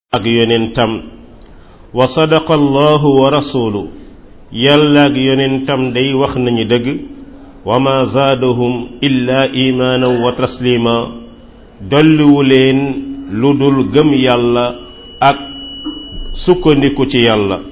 ak yonentam wa sadaqa allahu wa rasulu yàlla ak yonentam day wax nañu dëgg wa ma zaadahum illa imaanan wa taslima dolliwu leen lu dul gëm yàlla ak sukkandiku ci yàlla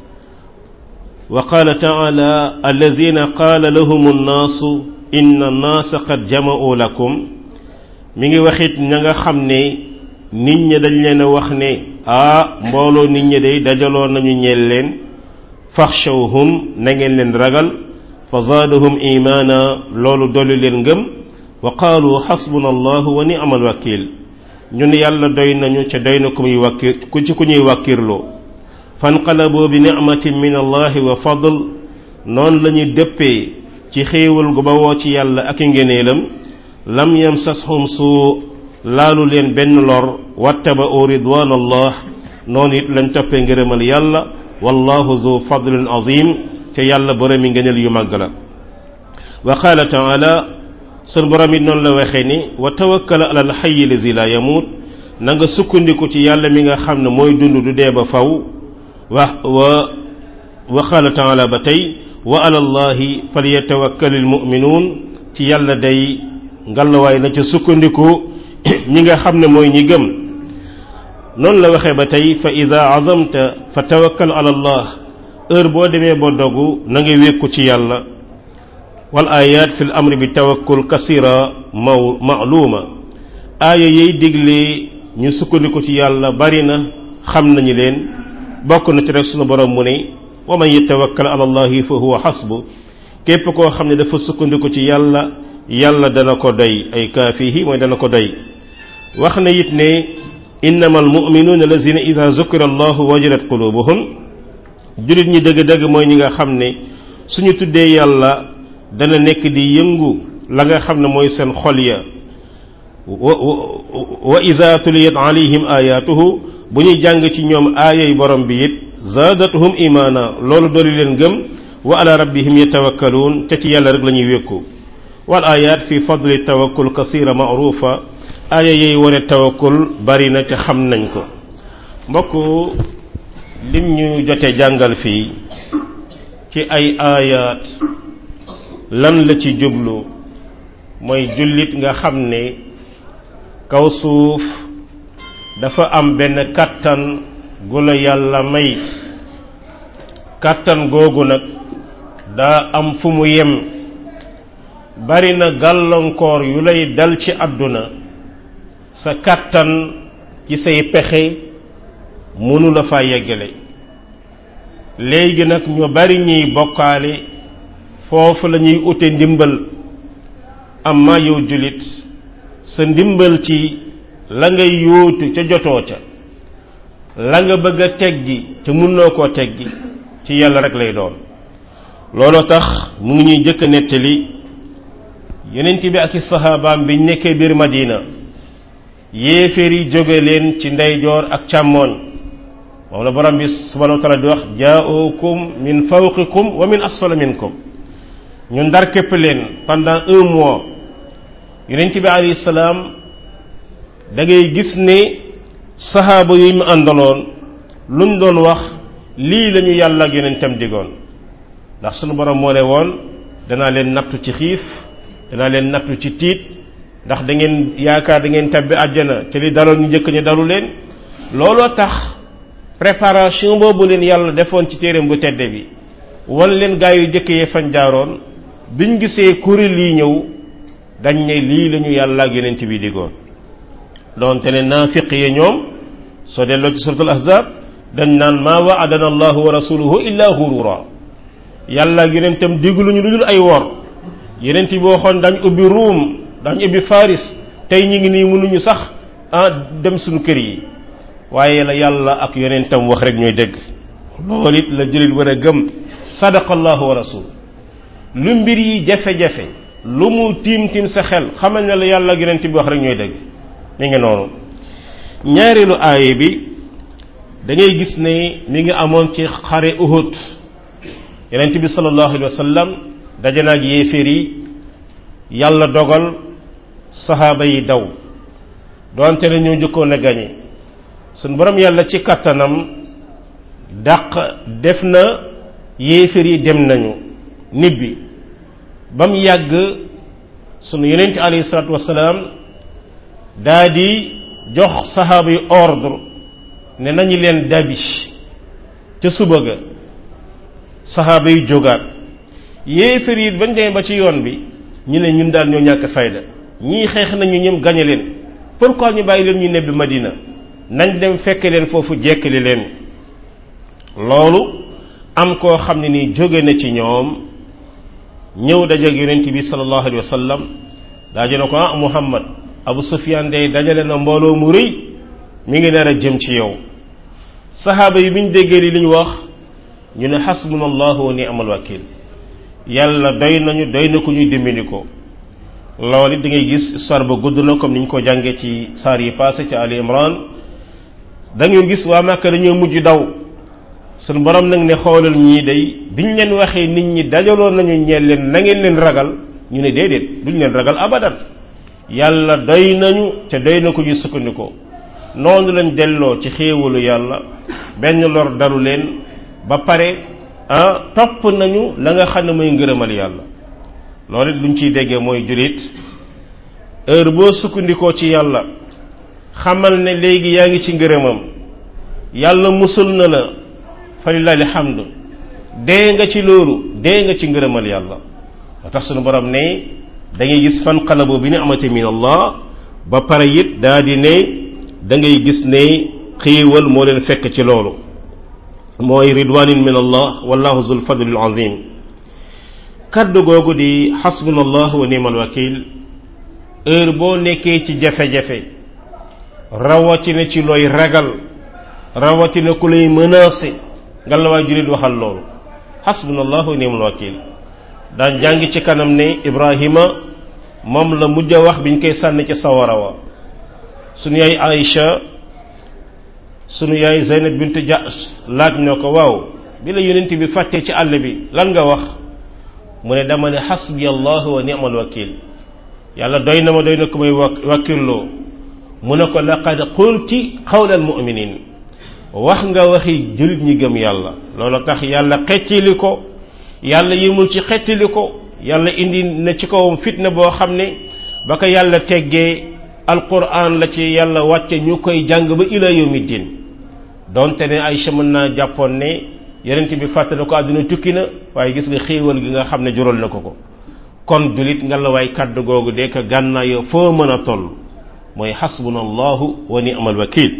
wa qaala taala allazina qaala lahum annaasu inna annaasa qad jama'u lakum mi ngi waxit ña nga xam ne nit ñi dañ leen a wax ne ah mbooloo nit ñi day dajaloo nañu ñeel leen faxshawhum na ngeen leen ragal fa zaadahum imaana loolu dolli leen ngëm wa qaalu xasbuna allahu wa ni'mal wakiil ñun yàlla doy nañu ca doy na ku muy wakkir ku ci ku ñuy wàkkirloo fanqalaboo bi nicmatin min allahi wa fadl noonu la ñu dëppee ci xéewal gu bawoo ci yàlla ak i ngeneelam lam yamsashum suu laalu leen benn lor wattaba'u ridwan allah noonu it lañ toppee ngërëmal yàlla wallahu zu fadlin azim te yàlla boromi ngëneel yu màgg la wa qaala taala sun borom it noonu la waxee ni wa tawakkal ala alxayi lazi la yamuut na nga sukkandiku ci yàlla mi nga xam ne mooy dund du dee ba faw wa wa wa qaala taala ba tey wa ala allahi falyatawakkal almuminuun ci yàlla day ngalawaay na ca sukkandiku ñi nga xam ne mooy ñi gëm noonu la waxee ba tey fa ida azamta fa tawakkal ala allah heure boo demee ba dogu na nga wékku ci yàlla wal ayat fi l amri bi tawakkul kasira maw maaluma aaya yay digle ñu sukkandiku ci yàlla bari na xam nañu leen bokk na ci rek sunu borom mu ne wa man yatawakkal ala allahi fa huwa xasbu képp koo xam ne dafa sukkandiku ci yàlla yàlla dana ko doy ay kaafihi mooy dana ko doy wax na it ne innama almuminuuna allazina ida zukira allahu wajilat qulubuhum jullit ñi dëgg-dëgg mooy ñi nga xam ne suñu tuddee yàlla dana nekk di yëngu la nga xam ne mooy seen xol ya wa ida tuliyat alayhim ayatuhu bu ñuy jàng ci ñoom aayay borom bi it zaadatuhum imaana loolu dooli leen gëm wa ala rabbihim yatawakkaluun te ci yàlla rek la ñuy wékku wal ayat fi fadli tawakkul kasira maarufa aaya yey wone tawakkul bari na ca xam nañ ko mbokk lim ñu jote jàngal fii ci ay aayaat lan la ci jublu mooy jullit nga xam ne kaw suuf dafa am benn kàttan gu la yàlla may kàttan googu nag daa am fu mu yem bari na gàllankoor yu lay dal ci àdduna sa kàttan ci say pexe mënu la fa yeggale léegi nag ñu bari ñuy bokkaale foofu la ñuy ute ndimbal amma yow jullit sa ndimbal ci la ngay yóotu ca jotoo ca la nga bëgg a teggi ca mënoo koo teggi ci yàlla rek lay doon looloo tax mu ngi ñuy jëkk a nettali yonent bi ak i saxaabaam biñ nekkee biir Madina yéeféer yi jóge leen ci ndeyjoor ak càmmooñ moom la borom bi subhanahu wa taala di wax jaa'ukum min fawqikum wa min asfala minkum ñu ndar képp leen pendant un mois yonent bi alayhi salaam da ngay gis ne saxaaba yi mu àndaloon luñ doon wax lii lañu yàlla ak yonentam digoon ndax sunu borom moo ne woon danaa leen nattu ci xiif danaa leen nattu ci tiit ndax da ngeen yaakaar da ngeen tabbi àjjana ci li daloon ñu njëkk ñu dalu leen looloo tax préparation boobu leen yàlla defoon ci téereem bu tedde bi wan leen gaa yu jëkk yee fañ jaaroon biñ gisee kuréel yi ñëw dañ ne lii lañu yàlla ak yonent bi digoon doonte ne naafiq yi ñoom soo delloo ci suratul ahzab dañ naan maa waadana allahu wa rasuluhu illa hurura yàlla ak yonentam digluñu lu dul ay wor yonent bi waxoon dañ ubbi ruum dañ ubbi faris tey ñi ngi nii mënuñu sax ah dem suñu kër yi waaye la yàlla ak yonentam wax rek ñooy dégg loolu it la jullit war a gëm sadaqa allahu wa rasul lu mbir yi jafe-jafe lu mu tiim tiim sa xel xamal ne la yàlla ak yonent bi wax rek ñooy dégg mi ngi noonu ñaareelu aaye bi da ngay gis ne mi ngi amoon ci xare Uhud yonent bi sallallahu alayhi wa sallam daje na ak yéeféer yi yàlla dogal saxaaba yi daw doonte ne ñoo njëkkoon a gañe suñ borom yàlla ci kattanam dàq def na yéefar yi dem nañu nibbi ba mu yàgg sunu yonent alayhi salaatu wasalaam daa di jox saxaaba yi ordre ne nañu leen dabi ca suba ga saxaaba yi jógaat yéefar yi bañ demee ba ci yoon bi ñu ne ñun daal ñoo ñàkk fayda ñii xeex nañu ñëm gañe leen pourquoi ñu bàyyi leen ñu nebbi Madina nañ dem fekk leen foofu jekkali leen loolu am koo xam ne ni jóge na ci ñoom ñëw dajeeg yonent bi sallallahu alayhi wa sallam daaje na ko ah Muhammad Abu Sufyan day dajale na mbooloo mu rëy mi ngi nar a jëm ci yow saxaaba yi bi ñu déggee li ñu wax ñu ne xasbuna allahu wa ni'mal wakil yàlla doy nañu doy na ko ñuy dimbali ko loolu it da ngay gis histoire ba gudd na comme ni ñu ko jàngee ci saar yi passé ci Ali Imran da ngay gis waa Màkka dañoo mujj daw suñu borom nag ne xoolal ñii day biñ leen waxee nit ñi dajaloon nañu ñeel leen na ngeen leen ragal ñu ne déedéet duñ leen ragal abadan yàlla doy nañu te doy na ko ñu sukkandikoo noonu lañ delloo ci xéewalu yàlla benn lor dalu leen ba pare ah topp nañu la nga xam ne mooy ngërëmal yàlla loolu it luñ ciy déggee mooy julit heure boo sukkandikoo ci yàlla xamal ne léegi yaa ngi ci ngërëmam yàlla musul na la fa lillahi alhamdu dee nga ci loolu dee nga ci ngërëmal yàlla moo tax sunu borom ne da ngay gis fan xalabu bi ni'mati min allah ba pare it daa di ne da ngay gis ne xiiwal moo leen fekk ci loolu mooy ridwanin min allah wallahu zul fadlil azim kaddu googu di xasbunallah wa ni'mal wakil heure boo nekkee ci jafe-jafe rawatina ci looy ragal rawatina ku lay menacé nga la waay julit waxal loolu xasbunallah wa ni'mal wakil daan jàng ci kanam ne ibrahima moom la mujj a wax biñ koy sànni ci sawara wa sunu yaay Aïcha sunu yaay Zeynab bint Jahsh laaj na ko waaw bi la yonent bi fàttee ci àll bi lan nga wax mu ne dama ne xasbi allah wa ni'mal wakil yàlla doy na ma doy na ko may wakkilloo mu ne ko laqad qulti qawla almuminin wax nga waxi jullit ñi gëm yàlla loolu tax yàlla xeccili ko yàlla yimul ci xeccili ko yàlla indi na ci kawam fitna boo xam ne ba ko yàlla teggee alquran la ci yàlla wàcce ñu koy jàng ba ila yawmi din donte ne Aïcha mën naa jàppoon ne yonent bi fàttali ko àdduna tukki na waaye gis nga xéewal gi nga xam ne jural na ko ko kon julit nga la waay kàddu googu de ko gànnaayoo foo mën a toll mooy xasbuna allahu wa ni'mal wakil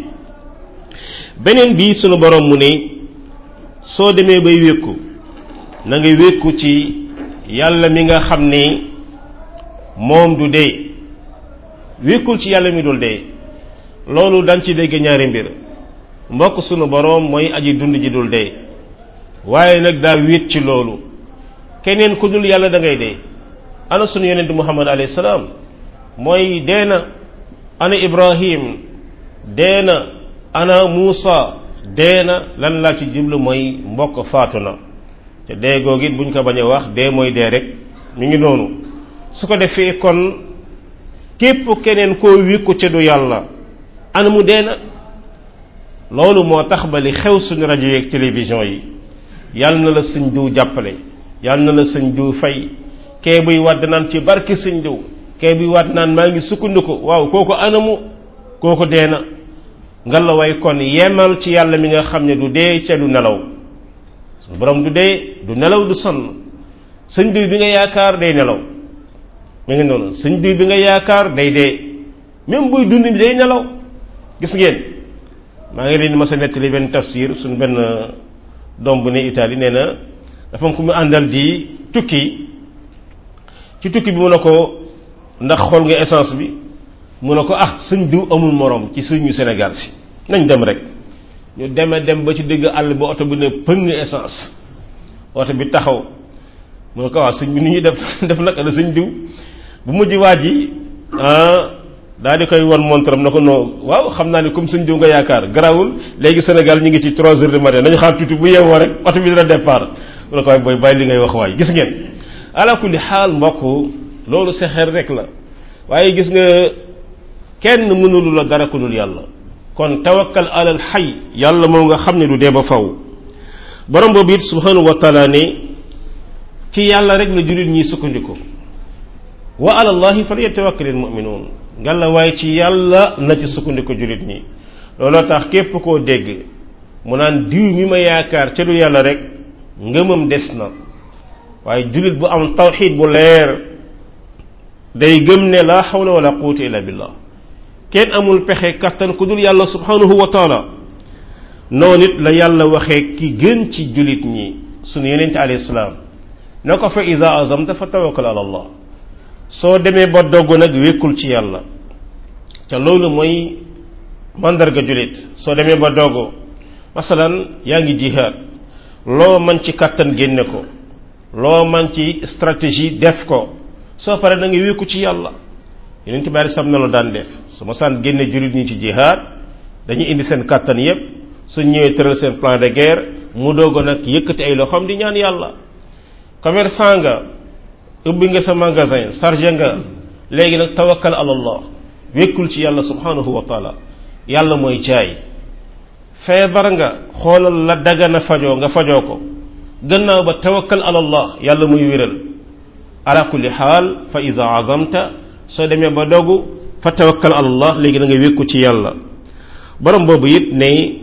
beneen bii sunu borom mu ne soo demee bay wékku na nga wékku ci yàlla mi nga xam ne moom du dee wékkul ci yàlla mi dul dee loolu dañ ci dégg ñaari mbir mbokk sunu boroom mooy aji dund ji dul dee waaye nag daa wéet ci loolu keneen ku dul yàlla da ngay dee ana sunu yonent muhammad alayhi salaam mooy dee na ana ibrahim dee na ana muusa dee na lan laa ci jublu mooy mbokk faatu na te dee googu it buñ ko bañ a wax dee mooy dee rek mi ngi noonu su ko defee kon képp keneen koo wékku ca du yàlla ana mu dee na loolu moo tax ba li xew suñu rajo yeeg télévision yi yàlla na la sëñ diw jàppale yàlla na la sëñ diw fay kee buy wadd naan ci barki sëñ diw kee buy wadd naan maa ngi sukkandiku waaw kooku anamu kooku dee na nga la way kon yemal ci yàlla mi nga xam ne du dee ca du nelaw suñu borom du dee du nelaw du sonn sëñ diw bi nga yaakaar day nelaw mi ngi noonu sëñ diw bi nga yaakaar day dee même buy dund bi day nelaw gis ngeen maa ngi leen di mas a nettali benn tafsir suñ benn doom bu ne Italie nee na dafa am ku mu àndal di tukki ci tukki bi mu ne ko ndax xool nga essence bi mu ne ko ah sëñ diw amul morom ci sëñu Sénégal si nañ dem rek ñu deme dem ba ci digg àll ba oto bi ne pëng essence oto bi taxaw mu ne ko waaw sëñ bi ni ñuy def def nag la sëñ diw bu mujj waa ji ah daal di koy won montaram na ko non waaw xam naa ne comme sëñ diw nga yaakaar garawul léegi Sénégal ñu ngi ci trois heures du matin nañu xaar tuuti bu yeewoo rek oto bi dina départ mu ne ko waay booy bàyyi li ngay wax waay gis ngeen ala kulli xaal mbokk loolu sa xel rek la waaye gis nga kenn mënulu la dara ku dul yàlla kon tawakkal alal xay yàlla moom nga xam ne du dee ba faw borom boobu it subhanahu wa taala ne ci yàlla rek la jullit ñi sukkandiku wa alallahi falyatawakkalil mu'minuun ngalla waaye ci yàlla na ci sukkandiku jullit ñi looloo tax képp koo dégg mu naan diw mi ma yaakaar ca du yàlla rek ngëmam des na waaye jullit bu am tawxiid bu leer day gëm ne laa xawla wala quwwata illa billah kenn amul pexe kattan ku dul yàlla subhanahu wa taala noonu it la yàlla waxee ki gën ci jullit ñi sunu yonente alayhi salaam na ko fa iza azamta fa tawakkal ala allah soo demee ba dogg nag wékkul ci yàlla te loolu mooy mandarga jullit soo demee ba dogg masalan yaa ngi jihaad loo man ci kattan génne ko loo man ci stratégie def ko soo paree da nga wékku ci yàlla yonent bari sam na la daan def su ma saan génne jullit ñi ci jihaad dañuy indi seen kattan yépp suñ ñëwee tëral seen plan de guerre mu doog nag yëkkati ay loxoom di ñaan yàlla commerçant nga ubbi nga sa magasin chargé nga léegi nag tawakkal ala allah wékkul ci yàlla subhanahu wa taala yàlla mooy jaay feebar nga xoolal la dagana fajoo nga fajoo ko gannaaw ba tawakkal ala allah yàlla muy wéral ala kulli xaal fa iza azamta soo demee ba dogu fa tawakkal ala allah léegi da nga wékku ci yàlla borom boobu it ne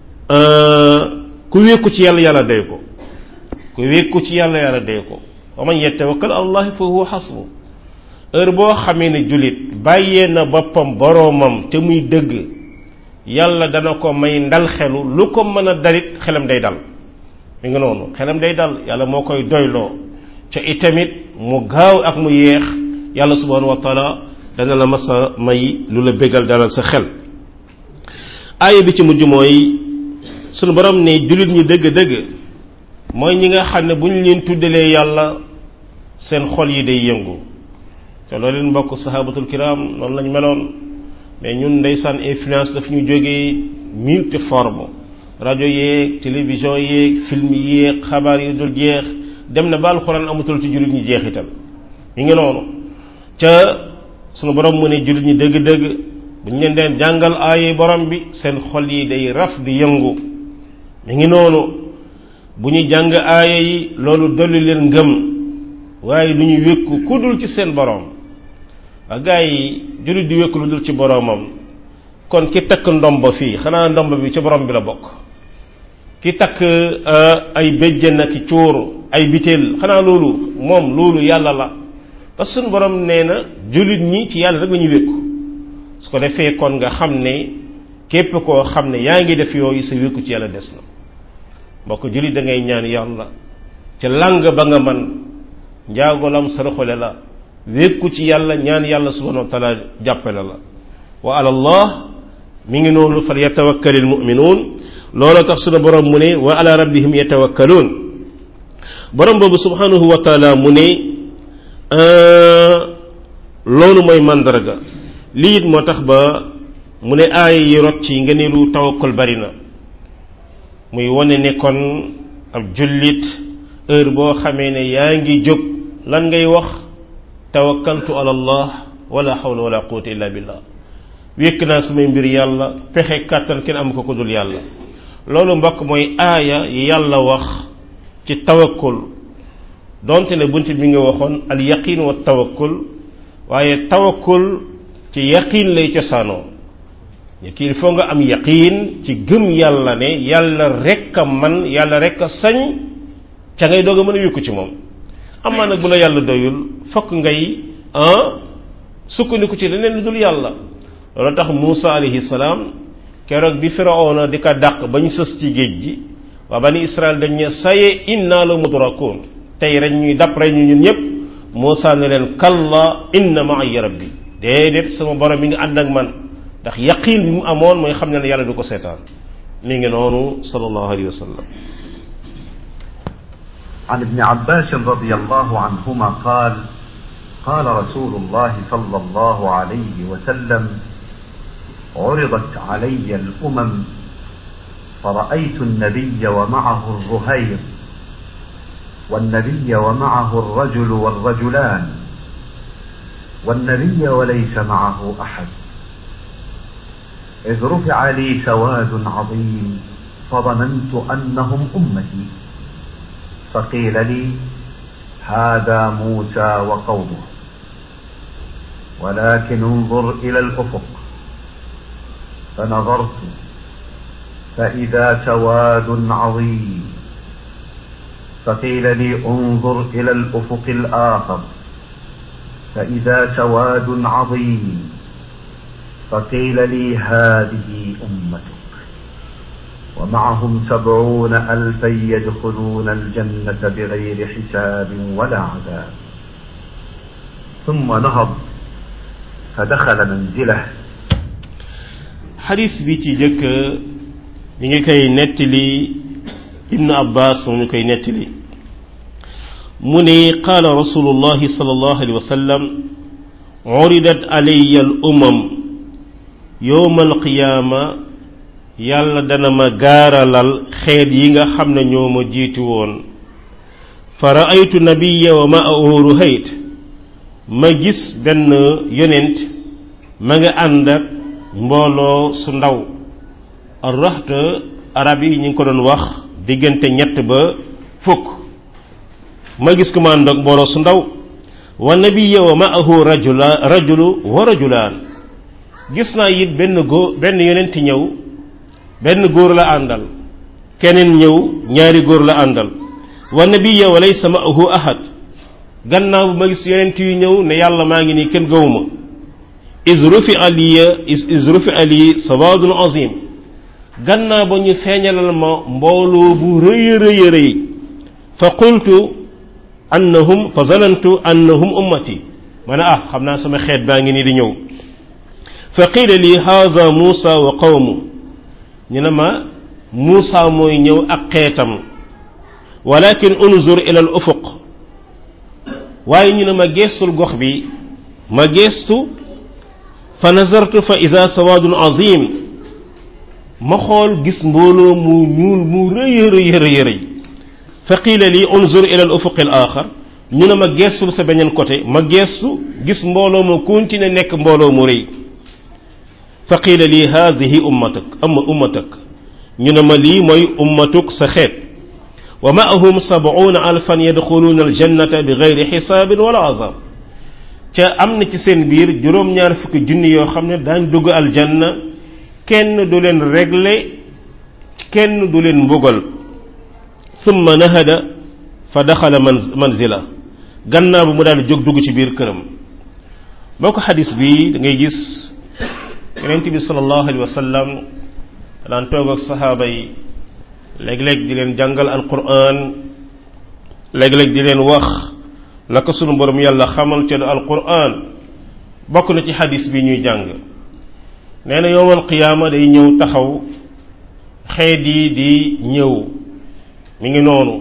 ku wékku ci yàlla yàlla day ko ku wékku ci yàlla yàlla day ko wa man yatawakkal ala allah fa huwa xasbu heure boo xamee ne jullit bàyyee na boppam boroomam te muy dëgg yàlla dana ko may ndal xelu lu ko mën a dalit xelam day dal mi ngi noonu xelam day dal yàlla moo koy doyloo ca itamit mu gaaw ak mu yeex yàlla subhanahu wa taala dana la mas a may lu la bégal dalal sa xel aaya bi ci mujj mooy sunu borom ne jullit ñi dëgg-dëgg mooy ñi nga xam ne bu ñu leen tuddalee yàlla seen xol yi day yëngu te loolu leen mbokk sahabatul kiram noonu lañ meloon mais ñun ndeysaan influence daf ñu jógee multi forme rajo yeeg télévision yeeg film yeeg xabaar yi dul jeex dem na ba alxuraan amatul ci jullit ñi jeexital mi ngi noonu ca sunu borom mu ne jullit ñi dëgg-dëgg bu ñu leen deen jàngal aaye borom bi seen xol yi day raf di yëngu mi ngi noonu bu ñu jàng aaya yi loolu dolli leen ngëm waaye lu ñu wékku ku dul ci seen borom waa gaa yi jullit di wékku lu dul ci boromam kon ki takk ndomba fii xanaa ndomba bi ci borom bi la bokk ki takk ay béjjën ak cuur ay biteel xanaa loolu moom loolu yàlla la parce que suñu borom nee na jullit ñi ci yàlla rek la ñu wékku su ko defee kon nga xam ne képp koo xam ne yaa ngi def yooyu sa wékku ci yàlla des na mbokk jullit da ngay ñaan yàlla ca lang ba nga man njaagolam saraxole la wékku ci yàlla ñaan yàlla subhanahu wa taala jàppale la wa ala allah mi ngi noonu fal yatawakkalil mu'minuun loolu tax sunu borom mu ne wa ala rabbihim yatawakkaluun borom boobu subhanahu wa taala mu ne loolu mooy mandarga lii it moo tax ba mu ne aaya yi rot ci ngëneelu tawakkul bari na muy wane ne kon ab jullit heure boo xamee ne yaa ngi jóg lan ngay wax tawakkaltu ala allah wala hawla wala quwwata illa billah wékk naa samay mbir yàlla pexe kàttan kenn am ko ko dul yàlla loolu mbokk mooy aaya yi yàlla wax ci tawakkul donte ne bunt bi nga waxoon al yaqin wa tawakkul waaye tawakkul ci yaqin lay cosaanoo ki il faut nga am yaqin ci gëm yàlla ne yàlla rek a man yàlla rek a sañ ca ngay doog a mën a wékku ci moom amaa nag bu la yàlla doyul fokk ngay ah sukkandiku ci leneen lu dul yàlla loolu tax Muusa alayhi salaam keroog bi Firawna di ko dàq ba ñu sës ci géej gi waa bani Israël dañ ne saye inna la mudrakuun tey rek ñuy dàpp rek ñu ñun ñëpp Muusa ne leen kalla inna ma'iya rabbi déedéet sama borom mi ngi ànd ak man ndax yaqiin bi mu amoon mooy xam ne ne yàlla du ko seetaan mi ngi noonu sallallahu alayhi wa sallam عن ابن عباس رضي الله عنهما قال قال رسول الله صلى الله عليه وسلم عرضت علي الامم فرأيت النبي ومعه الرهير والنبي ومعه الرجل والرجلان والنبي وليس معه احد إذ رفع لي سواد عظيم فظننت أنهم أمتي فقيل لي هذا موسى وقومه ولكن انظر إلى الأفق فنظرت فإذا سواد عظيم فقيل لي انظر إلى الأفق الآخر فإذا سواد عظيم فقيل لي هذه أمتك ومعهم سبعون ألفا يدخلون الجنة بغير حساب ولا عذاب ثم نهض فدخل منزله xadis bi ci jëkk ñi ngi koy nettali ibnu abbas mu ñu koy nettali mu ne qaala rasulullahi sallallahu alayhi wa sallam uridat alayya al umam yowma alqiyaama yàlla dana ma gaaralal xeet yi nga xam ne ñoo ma jiitu woon fa raaytu nabiya wa ma'ahu ruhayt ma gis benn yonent ma nga ànd ak mbooloo su ndaw arraxt arab yi ñu ngi ko doon wax diggante ñett ba fukk ma gis ko ma ànd ak mbooloo su ndaw wa nabiya wa ma'ahu rajula rajulu wa rajulaan gis naa it benn góor benn yonent ñëw benn góor la àndal keneen ñëw ñaari góor la àndal wa nabiya wa laysa ma'ahu ahad gannaaw bu ma gis yonent yu ñëw ne yàlla maa ngi nii kenn gawuma is rufi aliya is rufi ali sawadun azim gannaaw ba ñu feeñalal ma mbooloo bu rëy rëy rëy fa qultu annahum fa zanantu annahum ummati ma ne ah xam naa sama xeet baa ngi nii di ñëw fa qiila li haza muusa wa qawmu ñu ne ma muusa mooy ñëw ak xeetam walakin unzur ila al ufuq waaye ñu ne ma geestul gox bi ma geestu fa nazartu fa ida sawadun azim ma xool gis mbooloo mu ñuul mu rëy rëy rëy rëy fa qiila li unzur ila al ufuq al axar ñu ne ma geestu sa beneen côté ma geestu gis mbooloo mu continué nekk mbooloo mu rëy fa qiila li haadihi ummatak amma ummatak ñu ne ma lii mooy ummatuk sa xeet wa maahum sabuuna alfan yadxuluuna aljannata bi gayri xisaabin wala azab ca am na ci seen biir juróom-ñaar fukki junni yoo xam ne daañ dugg aljanna kenn du leen régler kenn du leen mbugal summa nahada fa daxala man manzila gannaaw bu mu daal jóg dugg ci biir këram boo ko xadis bi da ngay gis yonent bi sallallahu alayhi wa sallam daan toog ak saxaaba yi léeg-léeg di leen jàngal alquran léeg-léeg di leen wax la ko sunu borom yàlla xamal ca alquran bokk na ci xadis bi ñuy jàng nee na yowmal qiyaama day ñëw taxaw xeet yi di ñëw mi ngi noonu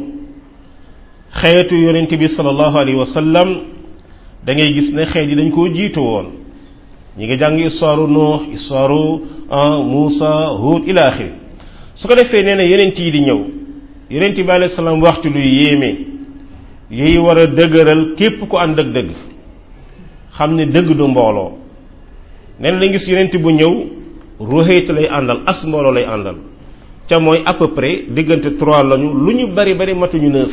xeetu yonent bi sallallahu alayhi wa sallam da ngay gis ne xeet yi dañ koo jiitu woon ñi ngi jàng histoire Nuux histoire Muusa Huud ila axiri su ko defee nee na yonent yi di ñëw yonent bi alayhi salaam waxtu luy yéeme yuy war a dëgëral képp ku ànd ak dëgg xam ne dëgg du mbooloo nee na dañ gis yonent bu ñëw ruhayt lay àndal as mbooloo lay àndal ca mooy à peu près diggante trois lañu lu ñu bari bari matuñu neuf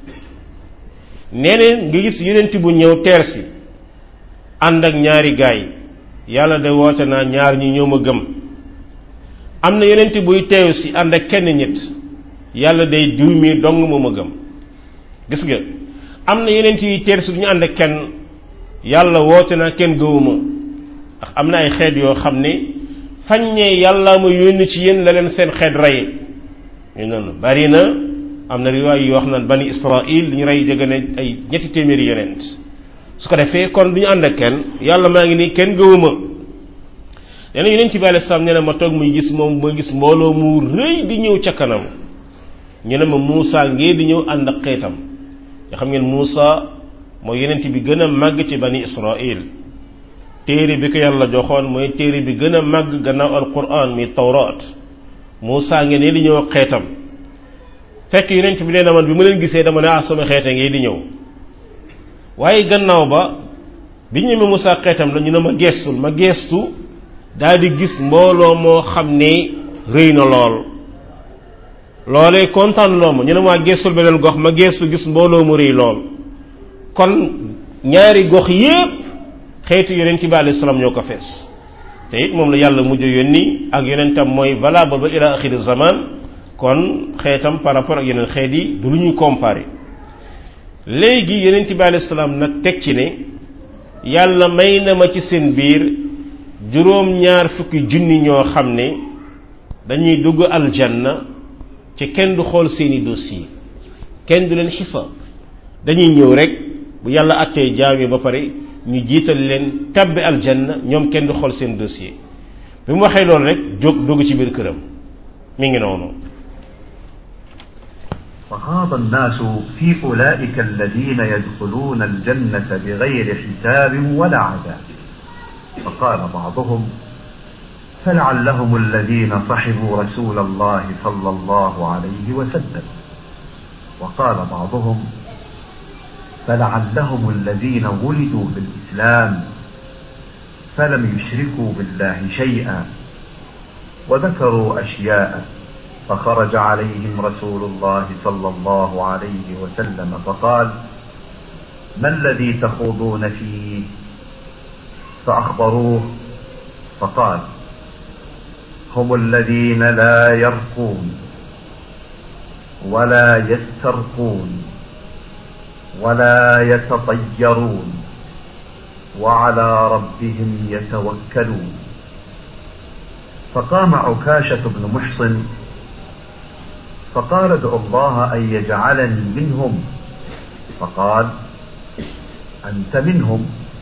nee na nga gis yonent bu ñëw teer si ànd ak ñaari gaay yàlla de woote naa ñaar ñi ñoo ma gëm am na yonent buy teew si ànd ak kenn nit yàlla day diw mi dong moo ma gëm gis nga am na yonent yuy teer si du ñu ànd ak kenn yàlla woote naa kenn gëwuma ndax am na ay xeet yoo xam ne faññee yàlla ma yónni ci yéen la leen seen xeet rey ñu noonu bari na am na riwaay yu wax naan bani israil li ñu rey jege ne ay ñetti téeméeri yonent su ko defee kon du ñu ànd ak kenn yàlla maa ngi nii kenn gëwuma nee na yonent bi alei salaam nee na ma toog muy gis moom ma gis mbooloo mu rëy di ñëw ca kanam ñu ne ma Muusa ngee di ñëw ànd ak xeetam nga xam ngeen Muusa mooy yonent bi gën a màgg ci bani israil téere bi ko yàlla joxoon mooy téere bi gën a màgg gannaaw alquran mi tawraat Muusa ngeen ne di ñëw ak xeetam fekk yonent bi nee na man bi ma leen gisee dama ne ah sama xeete ngee di ñëw waaye gannaaw ba bi ñu ne Muusa xeetam la ñu ne ma geestul ma geestu daal di gis mbooloo moo xam ne rëy na lool loolee kontaan loo ma ñu ne maa geesul beneen gox ma geesu gis mbooloo mu rëy lool kon ñaari gox yépp xeetu yonent bi alayhi salaam ñoo ko fees te it moom la yàlla mujj yónni ak yonentam mooy valable ba ila axiri zaman kon xeetam par rapport ak yeneen xeet yi du lu ñuy comparer léegi yonent bi alayhi salaam nag teg ci ne yàlla may na ma ci seen biir juróom ñaar fukki junni ñoo xam ne dañuy dugg aljanna ci kenn du xool seeni dossier kenn du leen xisaab dañuy ñëw rek bu yàlla attee jaam yi ba pare ñu jiital leen tabbi aljanna ñoom kenn du xool seen dossier bi mu waxee loolu rek jóg dugg ci biir këram mi ngi noonu فخاض الناس في أولئك الذين يدخلون الجنة بغير حساب ولا عذاب فقال بعضهم فلعلهم الذين صحبوا رسول الله صلى الله عليه وسلم وقال بعضهم فلعلهم الذين ولدوا بالإسلام فلم يشركوا بالله شيئا وذكروا أشياء فخرج عليهم رسول الله صلى الله عليه وسلم فقال ما الذي تخوضون فيه فأخبروه فقال هم الذين لا يرقون ولا يسترقون ولا يتطيرون وعلى ربهم يتوكلون فقام عكاشة بن محصن فقال ادعو الله أن يجعلني منهم فقال أنت منهم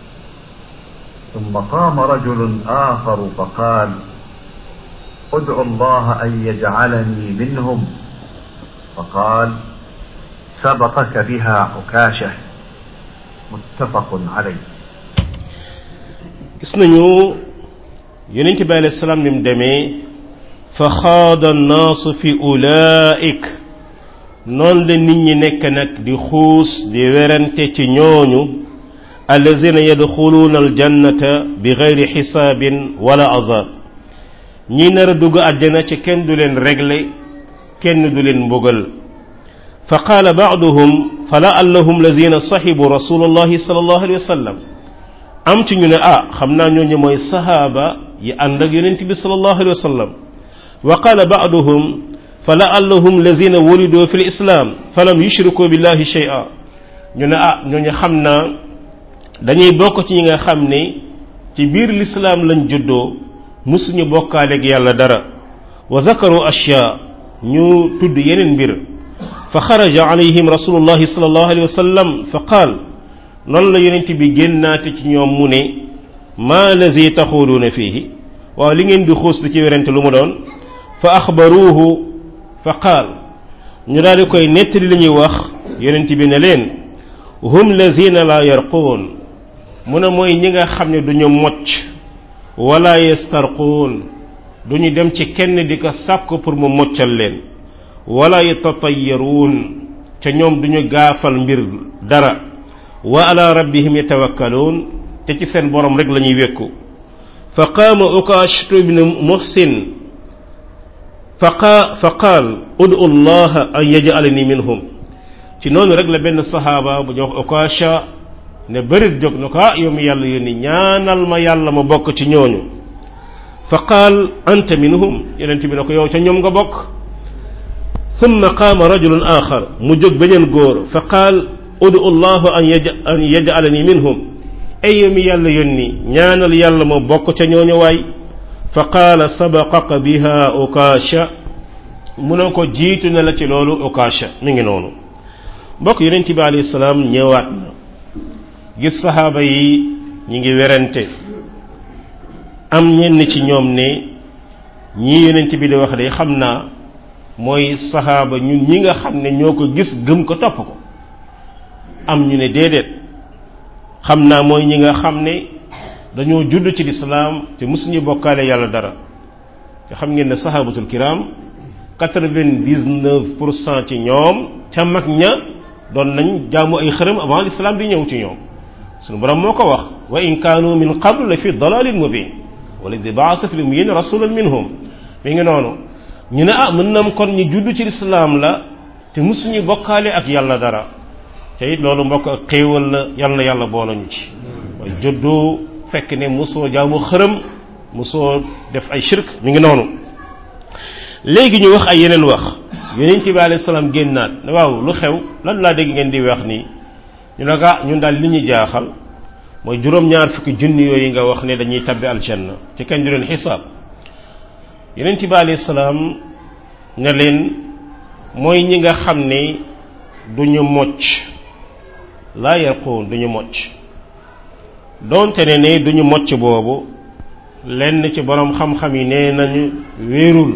ثم قام رجل آخر فقال ادعو الله أن يجعلني منهم فقال سبقك بها عكاشة متفق عليه gis nañu yonent bi alayhi salaam ni mu demee fa xaada annaasu fi ulaik noonu la nit ñi nekk nag di xuus di werante ci ñooñu allazina yadxuluuna aljannata bi gayri xisaabin wala azab ñi nar a dugg àjjana ci kenn du leen régler kenn du leen mbugal fa qaala baaduhum fa laallahum lazina saxibu rasulullahi sallallahu alayhi wa sallam am ci ñu ne ah xam naa ñooñu mooy sahaaba yi ànd ak yonent bi sallallahu alayhi wa sallam wa qaala baaduhum fa laallahum lazina wulidu fi lislaam falam yushriku billahi shay'a ñu ne ah ñooñu xam naa dañuy bokk ci ñi nga xam ne ci biir lislaam lañ juddoo musuñu bokkaaleeg yàlla dara wa zakaru ashya ñu tudd yeneen mbir fa xaraja alayhim rasulullahi sallallahu alayhi wa sallam fa qaal noonu la yonent bi génnaate ci ñoom mu ne maa lazi taxuluuna fiihi waaw li ngeen di xuus di ci werante lu mu doon fa axbaruuhu fa qaal ñu daal di koy nettali li ñuy wax yonent bi ne leen hum lazina la yarquun mu ne mooy ñi nga xam ne duñu mocc wala yastarquun duñu dem ci kenn di ko sàkk pour mu moccal leen wala yatatayaruun ca ñoom duñu gaafal mbir dara wa ala rabbihim yatawakkaluun te ci seen borom rek la ñuy wékku fa qaama ukaashatu ibn muhsin fa qaal udu allah an yajalani minhum ci noonu rek la benn sahaaba bu ñu wax ukaasha ne bërit jóg na ko ah yow mi yàlla yónni ñaanal ma yàlla ma bokk ci ñooñu fa qaal anta minhum yonent bi ne ko yow ca ñoom nga bokk thumma qaama rajulun axar mu jóg beneen góor fa qaal udu allah an yaj an yajalani minhum ay yow mi yàlla yónni ñaanal yàlla ma bokk ca ñooñu waay fa qaala sabaqaka biha ukaasha mu ne ko jiitu na la ci loolu ukaasha mi ngi noonu mbokk yonent bi alayhi salaam ñëwaat na gis saxaaba yi ñi ngi werante am ñenn ci ñoom ne ñii yonent bi di wax de xam naa mooy saxaaba ñun ñi nga xam ne ñoo ko gis gëm ko topp ko am ñu ne déedéet xam naa mooy ñi nga xam ne dañoo judd ci lislaam te mësuñu bokkaale yàlla dara te xam ngeen ne saxaabatul kiram quatre-vingt-dix-neuf pour cent ci ñoom ca mag ña doon nañ jaamu ay xërëm avant l'islam di ñëw ci ñoom suñu borom moo ko wax wa in kaanu min qablu la fi dalalin mubin wala di baasa fi lummiyin rasulan minhum mi ngi noonu ñu ne ah mën nam kon ñu judd ci lislaam la te musuñu bokkaale ak yàlla dara te it loolu mbokk ak xéewal la yal na yàlla boolañu ci waaye juddu fekk ne musoo jaamu xërëm musoo def ay shirk mi ngi noonu léegi ñu wax ay yeneen wax yonent bi alayhi salaam génnaat ne waaw lu xew lan laa dégg ngeen di wax nii ñu ne ah ñun daal li ñu jaaxal mooy juróom-ñaar fukki junni yooyu nga wax ne dañuy tabbi aljanna ci kañ du leen xisaab yonent bi alayhi salaam ne leen mooy ñi nga xam ne duñu mocc laa yarquun duñu mocc doonte ne ne duñu mocc boobu lenn ci boroom xam-xam yi nee nañu wéerul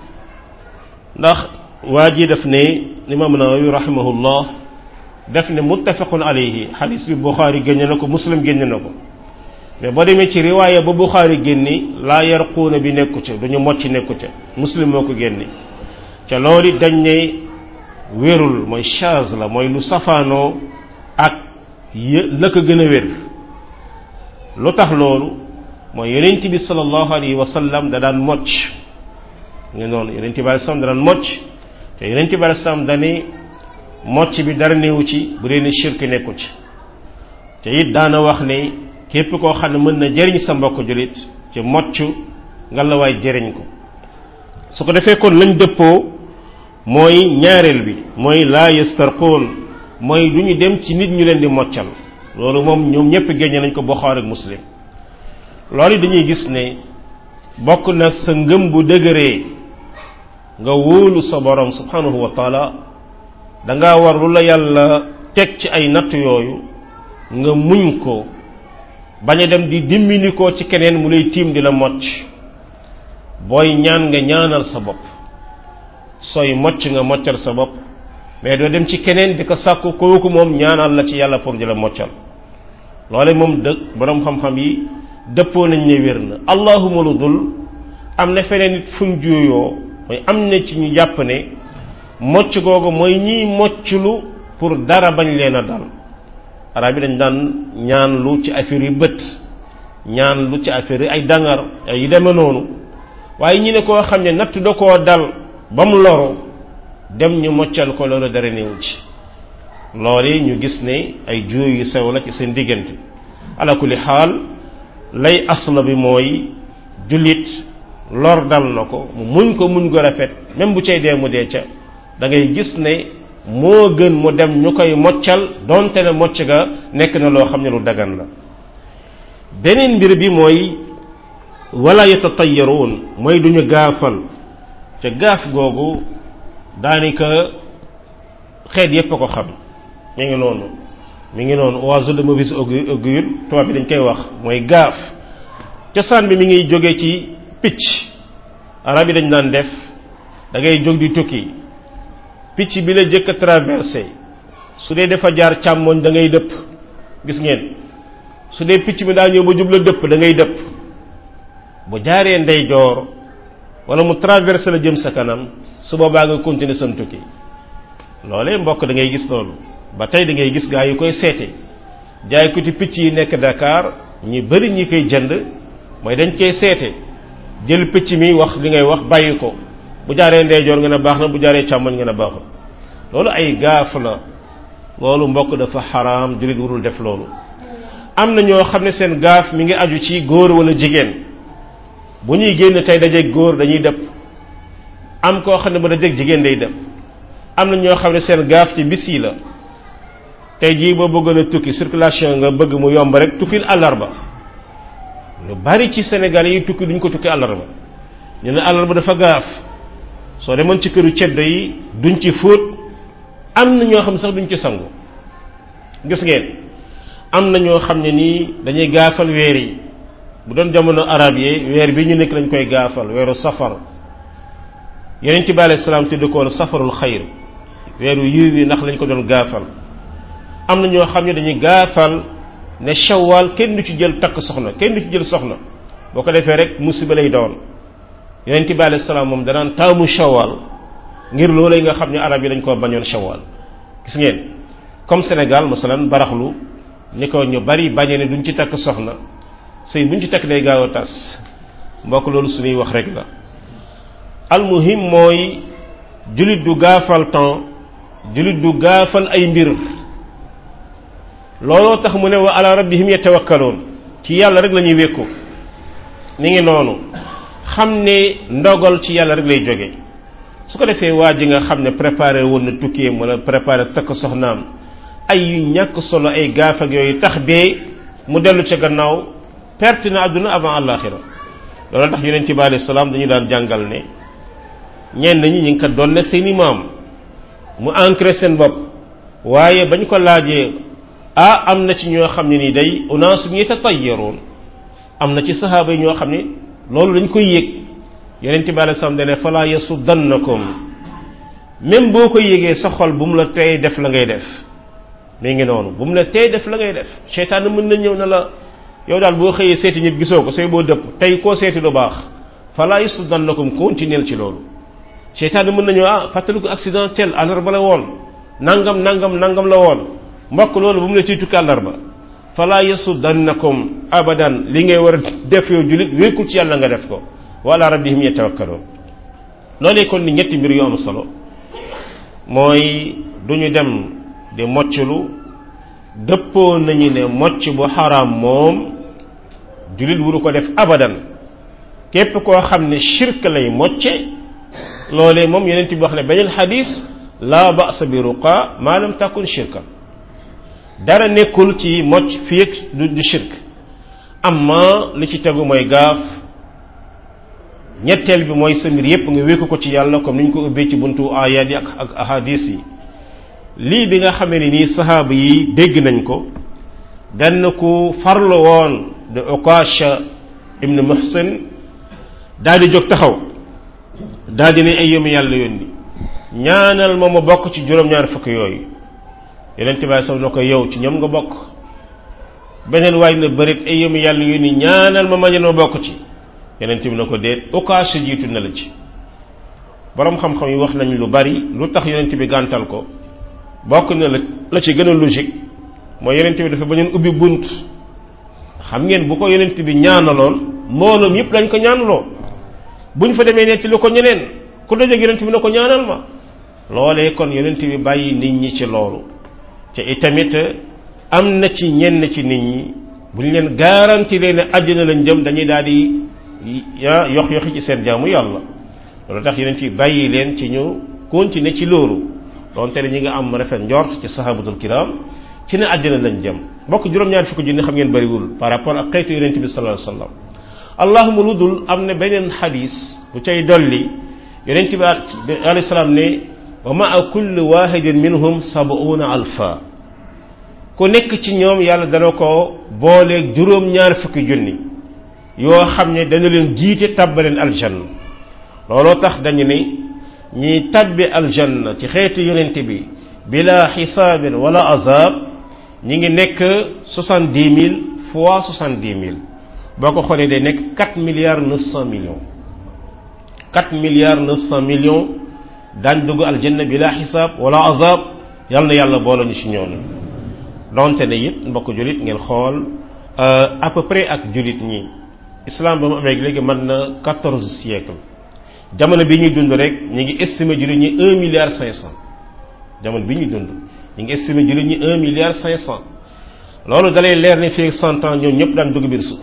ndax waa ji def ne imaam Nawawi rahimahullah def ne muttafaqun alayhi xadis bi Buxaari génne na ko muslim génne na ko mais boo demee ci riwaaya ba Buxaari génni laa yarquuna bi nekku ca duñu mocc nekku ca muslim moo ko génne ca loolu dañ ne wérul mooy chaz la mooy lu safaanoo ak yë la ko gën a wér lu tax loolu mooy yonent bi sallallahu alayhi wa sallam da daan mocc nga noonu yonent bi alayhi salaam da daan mocc te yonent bi alayhi salaam dani mocc bi dara néewu ci bu dee ne shirk nekku ci te it daana wax ne képp koo xam ne mën na jëriñ sa mbokk jullit ci mocc nga la waay jëriñ ko su ko defee kon lañ dëppoo mooy ñaareel bi mooy laa yastarqoon mooy du ñu dem ci nit ñu leen di moccal loolu moom ñoom ñëpp génne nañ ko Buxaari ak Muslim loolu dañuy gis ne bokk nag sa ngëm bu dëgëree nga wóolu sa borom subhanahu wa taala danga war lu la yàlla teg ci ay natt yooyu nga muñ ko bañ a dem di dimbali ko ci keneen mu lay tiim di la mocc booy ñaan nga ñaanal sa bopp sooy mocc nga moccal sa bopp mais doo dem ci keneen di ko sàkku kooku moom ñaanal la ci yàlla pour di la moccal loole moom dëgg boroom xam-xam yi dëppoo nañ ne wér na allahuma lu dul am na feneen nit fuñ juuyoo mooy am na ci ñu jàpp ne mocc googu mooy ñiy mocclu pour dara bañ leen a dal arab yi dañ daan ñaan lu ci affaire yi bët ñaan lu ci affaire yi ay dangar ay yu deme noonu waaye ñi ne koo xam ne natt da koo dal ba mu loru dem ñu moccal ko loolu dara néew ci loolu ñu gis ne ay juuy yu sew la ci seen diggante ala kulli xaal lay asla bi mooy jullit lor dal na ko mu muñ ko muñ ko rafet même bu cay dee mu dee ca da ngay gis ne moo gën mu dem ñu koy moccal donte ne mocc ga nekk na loo xam ne lu dagan la beneen mbir bi mooy wala yatatayaruun mooy duñu gaafal ca gaaf googu daanaka xeet yépp a ko xam mi ngi noonu mi ngi noonu oiseau de mauvaise augure tubaab bi dañ koy wax mooy gaaf cosaan bi mi ngi jóge ci picc arab yi dañ daan def da ngay jóg di tukki picc bi la jëkk a traversé su dee dafa jaar càmmoñ da ngay dëpp gis ngeen su dee picc mi daa ñëw ba jubla dëpp da ngay dëpp bu jaaree ndeyjoor wala mu traversé la jëm sa kanam su boobaa nga continuer sam tukki loolee mbokk da ngay gis loolu ba tey da ngay gis gaa yi koy seete jaay ko ci picc yi nekk Dakar ñi bari ñi koy jënd mooy dañ koy seete jël picc mi wax li ngay wax bàyyi ko bu jaaree ndeyjoor nga ne baax na bu jaaree càmmoñ nga ne baaxul loolu ay gaaf la loolu mbokk dafa xaraam jullit warul def loolu am na ñoo xam ne seen gaaf mi ngi aju ci góor wala jigéen bu ñuy génn tey dajeeg góor dañuy dëpp am koo xam ne bu dajeeg jigéen day dëpp am na ñoo xam ne seen gaaf ci bis yi la tey jii boo bëggoon a tukki circulation nga bëgg mu yomb rek tukkil àllarba lu bari ci Sénégal yi tukki duñ ko tukki àllarba ñu ne àllarba dafa gaaf soo demoon ci këru ceddo yi duñ ci fóot am na ñoo xam ne sax duñ ci sangu gis ngeen am na ñoo xam ne nii dañuy gaafal weer yi bu doon jamono arab yi weer bi ñu nekk lañ koy gaafal weeru safar yeneen ci bi alayhi salaam tudd ko woon safarul xayr weeru yiw yi ndax lañ ko doon gaafal am na ñoo xam ne dañuy gaafal ne shawwal kenn du ci jël takk soxna kenn du ci jël soxna boo ko defee rek musiba lay doon yeneen bi alayhi salaam moom danaan taamu shawwal ngir loolu nga xam ne arab yi dañ koo bañoon shawwal gis ngeen comme Sénégal masalan baraxlu ni ko ñu bari bañee ne duñ ci takk soxna sëy buñ ci takk day gaaw a tas mbokk loolu suñuy wax rek la almuhim mooy jullit du gaafal temps jullit du gaafal ay mbir looloo tax mu ne wa ala rabbihim yatawakkaloon ci yàlla rek la ñuy wékku ni ngi noonu xam ne ndogal ci yàlla rek lay jóge su ko defee waa ji nga xam ne préparé woon na tukkeem wala préparé takk soxnaam ay yu ñàkk solo ay gaaf ak yooyu tax bee mu dellu ca gannaaw perte na àdduna avant àllaaxira loolu tax yonent bi alayhi salaam dañu daan jàngal ne ñenn ñi ñu ngi ko doon ne seeni maam mu ancré seen bopp waaye bañ ko laajee ah am na ci ñoo xam ne ni day unaasum yatatayyaruun am na ci saxaaba yi ñoo xam ne loolu dañ koy yëg yonent bi alayhi salaam dane fala yasuddannakum même boo ko yëgee sa xol bu mu la tey def la ngay def mi ngi noonu bu mu la tey def la ngay def seytaan mën na ñëw na la yow daal boo xëyee seeti nit gisoo ko say boo dëpp tey koo seeti lu baax fala yasuddannakum continuer ci loolu seytaan mën na ñëw ah fàttaliku accidentel àllarba la woon nangam nangam nangam la woon mbokk loolu bu mu la ciy tukki àllarba fala yasuddannakum abadan li ngay war a def yow jullit wékkul ci yàlla nga def ko wala rabbihim yatawakkaloon loolee kon ni ñetti mbir yu am solo mooy du ñu dem di mocclu dëppoo nañu ne mocc bu xaraam moom jullit wuru ko def abadan képp koo xam ne shirk lay mocce loolee moom yeneen bi wax ne beneen xadis la ba'sa bi ruqa ma lam takun shirka dara nekkul ci mocc fii ak du du shirk amma li ci tegu mooy gaaf ñetteel bi mooy sa mbir yépp nga wékku ko ci yàlla comme ni ñu ko ubbee ci buntu ayat yi ak ak ahadis yi lii bi nga xamee ne nii sahaaba yi dégg nañ ko benn ku farlu woon de Okasha ibn Muhsin daal di jóg taxaw daal di ne ay yëmu yàlla yónni ñaanal ma ma bokk ci juróom-ñaar fukk yooyu yeneen tibaay sax na ko yow ci ñoom nga bokk beneen waay na bërit ay yëmu yàlla yónni ñaanal ma ma ma bokk ci yeneen bi na ko déet Okasha jiitu na la ci borom xam-xam yi wax nañ lu bari lu tax yonent bi gàntal ko bokk na la la ci gën a logique mooy yonent bi dafa bañoon ubbi bunt xam ngeen bu ko yonent bi ñaanaloon mbooloom yëpp dañ ko ñaanaloo buñ fa demee ne ci lu ko ñeneen ku dajeeg yonent bi na ko ñaanal ma loolee kon yonent bi bàyyi nit ñi ci loolu te itamit am na ci ñenn ci nit ñi bu ñu leen garanti leen ne àjjana lañ jëm dañuy daal di ya yox yoxi ci seen jaamu yàlla loolu tax yonent bi bàyyi leen ci ñu continuer ci loolu donte ne ñi nga am rafet njort ci sahabatul kiram ci ne àjjana lañ jëm mbokk juróom-ñaar fukki junni xam ngeen bariwul par rapport ak xeetu yonent bi sallallahu alayhi wasallam allahuma lu dul am na beneen xadis bu cay dolli yonent bi alayhi salaam ne wa maa kulli wahidin minhum sabuuna alfa ku nekk ci ñoom yàlla dana ko booleeg juróom-ñaar fukki junni yoo xam ne dana leen jiite tabbaleen aljanna looloo tax dañu ne ñi tabbi aljanna ci xeetu yonent bi bila xisaabin wala azab ñi ngi nekk soixante dix mille fois soixante dix mille boo ko xoolee day nekk quatre milliards neuf cent millions quatre milliards neuf cent millions daañ dugg aljanna bila xisaab wala azab yal na yàlla boole ñu ci ñooñu donte ne it mbokk jullit ngeen xool à peu près ak jullit ñi islam ba mu amee léegi mën na quatorze siècle jamono bi ñuy dund rek ñu ngi estimé jullit ñi un milliard cinq cent jamono bi ñuy dund ñu ngi estimé jullit ñi un milliard cinq cent loolu dalay leer ne fii cent ans ñoom ñëpp daan dugg biir suuf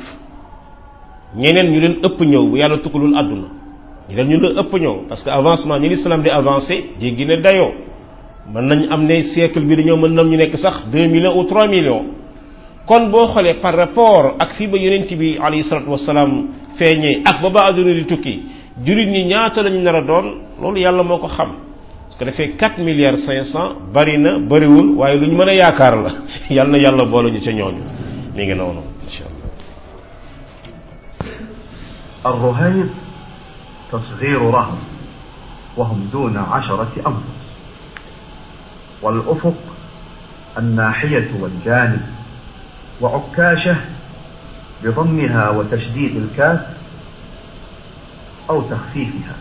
ñeneen ñu leen ëpp ñëw bu yàlla tukkulul àdduna ñeneen ñu leen ëpp ñëw parce que avancement ñi l'islam di avancé jéggi ne dayoo mën nañ am ne siècle bi di ñëw mën nam ñu nekk sax deux millions ou trois millions kon boo xoolee par rapport ak fii ba yonent bi alayhi salatu wasalaam feeñee ak ba ba àdduna di tukki jullit ñi ñaata lañu nar a doon loolu yàlla moo ko xam su ko defee 4 milliards 500 bari na bariwul waaye lu ñu mën a yaakaar la yàlla na yàlla boole ñu ca ñooñu mi ngi noonu insha allah الرهيب تصغير رهن وهم دون عشرة أنفس والأفق الناحية والجانب وعكاشة بضمها وتشديد الكاف أو تخفيفها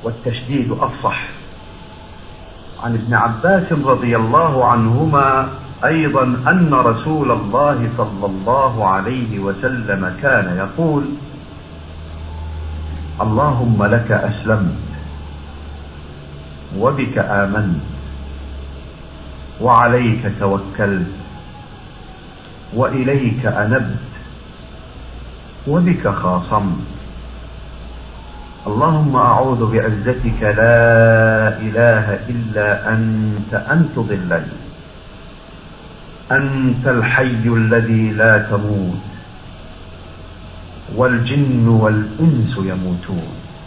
والتشديد أفصح عن ابن عباس رضي الله عنهما أيضا أن رسول الله صلى الله عليه وسلم كان يقول اللهم لك أسلمت وبك آمنت وعليك توكلت وإليك أنبت وبك خاصمت اللهم أعوذ بعزتك لا إله إلا أنت أن تضلني أنت الحي الذي لا تموت والجن والإنس يموتون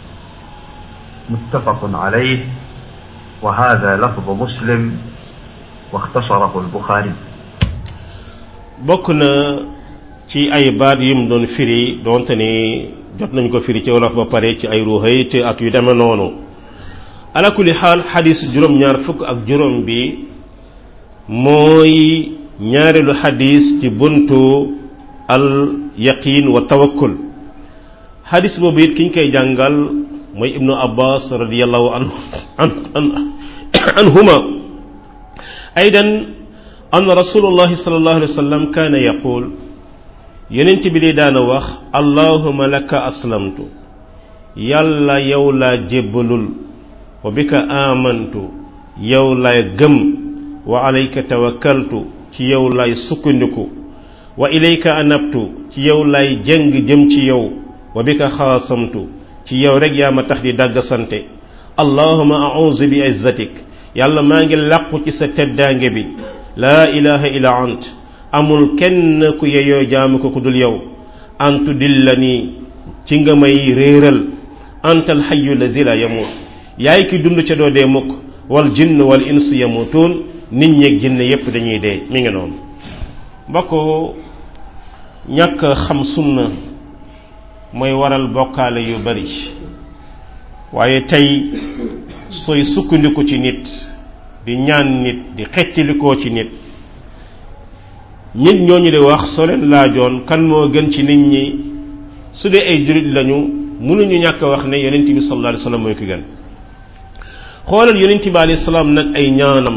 متفق عليه وهذا لفظ مسلم واختصره البخاري bokk na ci ay baat yum doon firi doonte ni jot nañ ko firi ci wolof ba pare ci ay ruuxay te ak yu demee noonu ala kulli xaal xadis juróom-ñaar fukk ak juróom bi mooy ñaareelu xadis ci buntu al yaqin wa tawakkul xadis boobu it kiñ koy jàngal mooy ibnu abbas radiallahu anhu anhuma aydan an rasulullahi sallallahu alayhi wa sallam kaana yaqul yonent bi dee daana wax allahuma laka aslamtu yàlla yow laa jébbalul wa bika amantu yow laay gëm wa alayka tawakkaltu ci yow laay sukkandiku wa ilayka anabtu ci yow laay jëng jëm ci yow wa bika xaasamtu ci yow rek yaa ma tax di dàgg sante allahuma a'udhu bi izzatik yàlla maa ngi làqu ci sa teddaange bi laa ilaha illa ant amul kenn ku yeyoo jaamu ko ku dul yow antu dillani ci nga may réeral antal xayu lazi la yamut yaay ki dund ca doo dee mukk wal jinn wal ins yamutuun nit ñeeg jinn yépp dañuy dee mi ngi noonu mbokk ñàkk xam sunna mooy waral bokkaale yu bari waaye tey sooy sukkandiku ci nit di ñaan nit di xeccilikoo ci nit nit ñooñu di wax soo leen laajoon kan moo gën ci nit ñi su dee ay jurit lañu mënuñu ñàkk wax ne yonent bi sallallahu alayhi wasallam mooy ki gën xoolal yonent bi alayhi salaam nag ay ñaanam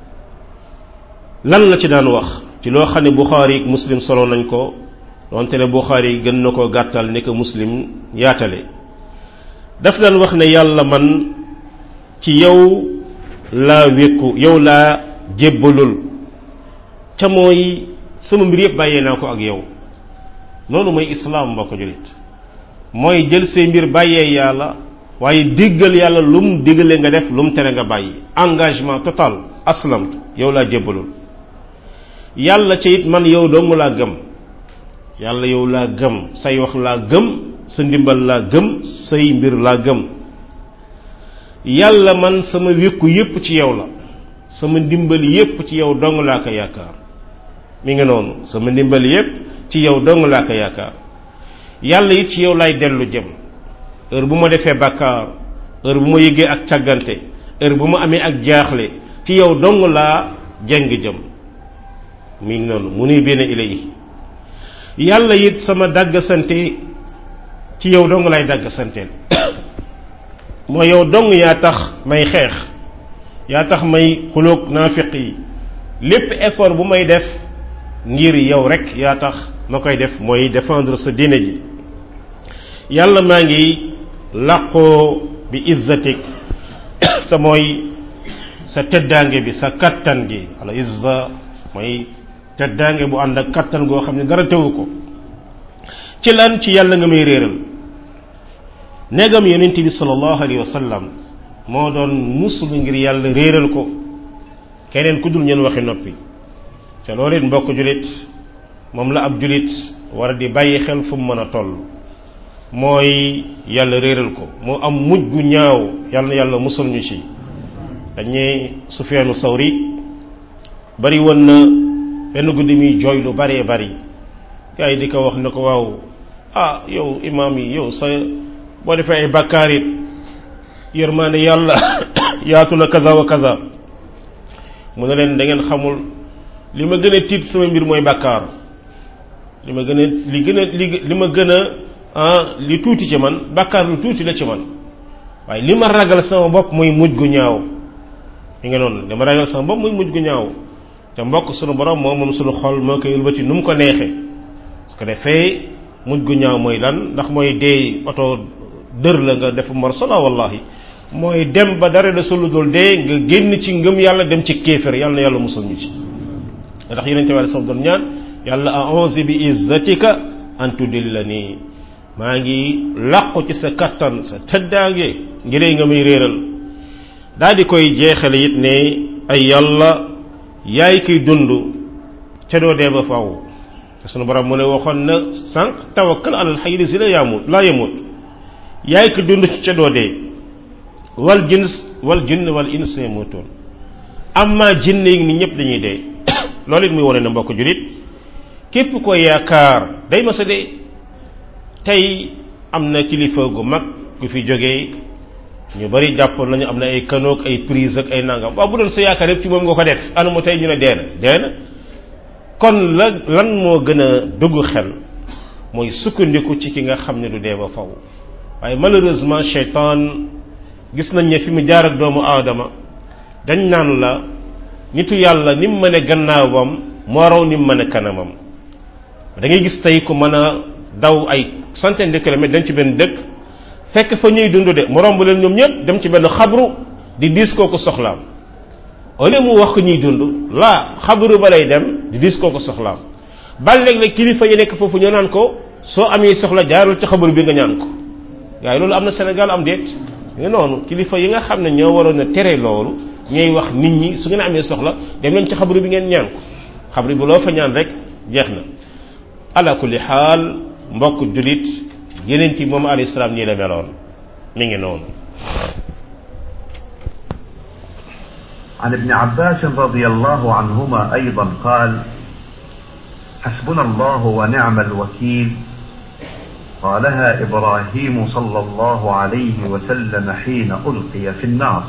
lan la ci daan wax ci loo xam ne Buxaari ak Muslim solo nañ ko donte ne Buxaari gën na ko gàttal ni ko Muslim yaatale daf daan wax ne yàlla man ci yow laa wékku yow laa jébbalul ca mooy sama mbir yëpp bàyyee naa ko ak yow loolu mooy islaam mbokk julit mooy jël say mbir bàyyee yàlla waaye diggal yàlla lu mu diggale nga def lu mu tere nga bàyyi engagement total aslam yow laa jébbalul yàlla ca it man yow dong laa gëm yàlla yow laa gëm say wax laa gëm sa ndimbal laa gëm say mbir laa gëm yàlla man sama wékku yépp ci yow la sama ndimbal yépp ci yow dong laa ko yaakaar mi ngi noonu sama ndimbal yépp ci yow dong laa ko yaakaar yàlla it ci yow lay dellu jëm heure bu ma defee bàkkaar heure bu ma yëgee ak càggante heure bu ma amee ak jaaxle ci yow dong laa jeng jëm mi ngi noonu mu nuy benn ilay yàlla it sama dàgg sante ci yow dong lay dàgg santeel moo yow dong yaa tax may xeex yaa tax may xuloog naafiq yi lépp effort bu may def ngir yow rek yaa tax ma koy def mooy défendre sa diine ji yàlla maa ngi làqoo bi izzatik sa mooy sa teddaange bi sa kattan gi wala izza mooy teddaange bu ànd ak kattan goo xam ne dara tewu ko ci lan ci yàlla nga may réeral negam yonent bi sallallahu alayhi wa sallam moo doon musul ngir yàlla réeral ko keneen ku dul ñeen waxi noppi te loolu it mbokk julit moom la ab julit war a di bàyyi xel fu mu mën a toll mooy yàlla réeral ko moo am mujj gu ñaaw yàlla na yàlla musul ñu ci dañuy Sufyaanu Sawri bari woon na benn guddi muy jooy lu baree bari gars yi di ko wax ne ko waaw ah yow imaam yi yow sa boo defee ay bakkaar it yërmaande yàlla yaatu na kaza wa kaza mu ne leen da ngeen xamul li ma gën a tiit sama mbir mooy bakkaar li ma gën a li gën a li li ma gën a ah li tuuti ci man bakkaar lu tuuti la ci man waaye li ma ragal sama bopp mooy mujj gu ñaaw mi nga noonu li ma ragal sama bopp mooy mujj gu ñaaw te mbokk sunu borom moom moom sunu xol moo koy wëlbati nu mu ko neexee su ko defee mujj gu ñaaw mooy lan ndax mooy dee oto dër la nga def mor sala wallahi mooy dem ba dara da sulu dul dee nga génn ci ngëm yàlla dem ci kéefër yàlla na yàlla musal ñu ci ndax yonente bi sallallahu doon ñaan yàlla a'udhu bi izzatika an tudillani maa ngi làqu ci sa kattan sa tëddaange ngir nga may réeral daal di koy jeexale it ne ay yàlla yaay kiy dund ca doo dee ba faw te sunu borom mu ne waxoon na sànq tawakkal alal hayy si la yaamut laa yamut yaay ki dund ca doo dee wal jins wal jinn wal ins yamutoon amma jinn yi ni ñëpp dañuy dee loolu it muy wane na mbokk julit képp ko yaakaar day ma sa dee tey am na kilifa gu mag gu fi jógee ñu bari jàppoon nañu am na ay kanoog ay prise ak ay nangam waaw bu doon sa yaakaar yëpp ci moom nga ko def anu mu tey ñu ne dee na dee na kon la lan moo gën a dugg xel mooy sukkandiku ci ki nga xam ne du dee ba faw waaye malheureusement cheytaan gis nañ ne fi mu jaar ak doomu aadama dañ naan la nitu yàlla ni mu mën gannaawam moo raw ni mu mën kanamam da ngay gis tey ku mën a daw ay centaine de kilomètres dem ci benn dëkk fekk fa ñuy dund de mu romb leen ñoom ñëpp dem ci benn xabru di diis kooku soxlaam au lieu mu wax ko ñuy dund laa xabru ba lay dem di diis kooku soxlaam bal léeg-léeg kilifa yi nekk foofu ñu naan ko soo amee soxla jaarul ci xabru bi nga ñaan ko waaye loolu am na Sénégal am déet nga noonu kilifa yi nga xam ne ñoo waroon a tere loolu ñooy wax nit ñi su ngeen amee soxla dem leen ci xabru bi ngeen ñaan ko xabru bi loo fa ñaan rek jeex na ala kulli xaal mbokk julit yeneen ci moom alayhi salaam nii la meloon mi ngi noonu عن ابن عباس رضي الله عنهما أيضا قال حسبنا الله ونعم الوكيل قالها إبراهيم صلى الله عليه وسلم حين ألقي في النار